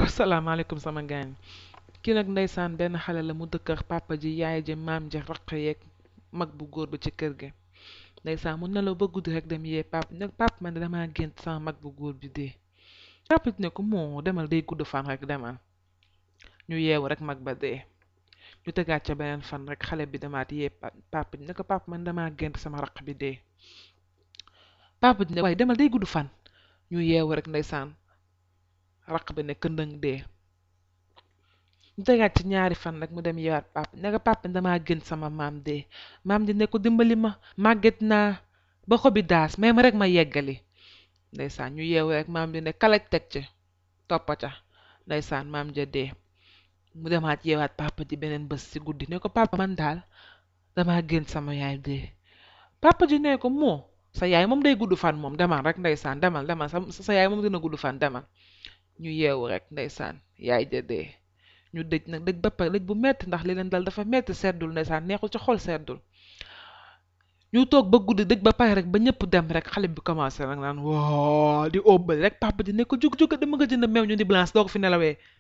asalaamaaleykum sama gaañ kii nag ndeysaan benn xale la mu dëkk ak papa ji yaay ji maam ji raq yeeg mag bu góor bi ci kër gi ndeysaan mu nelaw ba guddi rek dem yee papa nag papa man de damaa gént sama mag bu góor bi dee papa ji ne ko moo demal day gudd fan rek demal ñu yeewu rek mag ba dee ñu tegaat ca beneen fan rek xale bi demaat yee papa ji ne ko papa man damaa gént sama raq bi dee papa ji ne waaye demal day gudd fan ñu yeewu rek ndeysaan raq bi ne këndëng dee ñu tegaat ci ñaari fan rek mu dem yeewaat papa ne ko papa damaa gént sama maam dee maam ji ne ko dimbali ma màgget naa ba xobi daas may ma rek ma yeggali ndeysaan ñu yeewu rek maam ji ne kalaj teg ci toppa ca ndeysaan maam ja dee mu demaat yeewaat papa ji beneen bés ci guddi ne ko papa man daal damaa gént sama yaay dee papa ji ne ko moo sa yaay moom day gudd fan moom demal rek ndeysaan demal demal sa sa yaay moom dina gudd fan demal ñu yeewu rek ndeysaan yaay ja dee ñu dëj nag dëj ba pare dëj bu metti ndax li leen dal dafa metti seddul ndeysaan neexul ci xol seddul ñu toog ba guddi dëj ba pare rek ba ñëpp dem rek xale bi commencé nag naan waa di óbbali rek papa ji ne ko jug jug dama nga jënd meew ñu di blanche doo ko fi nelawee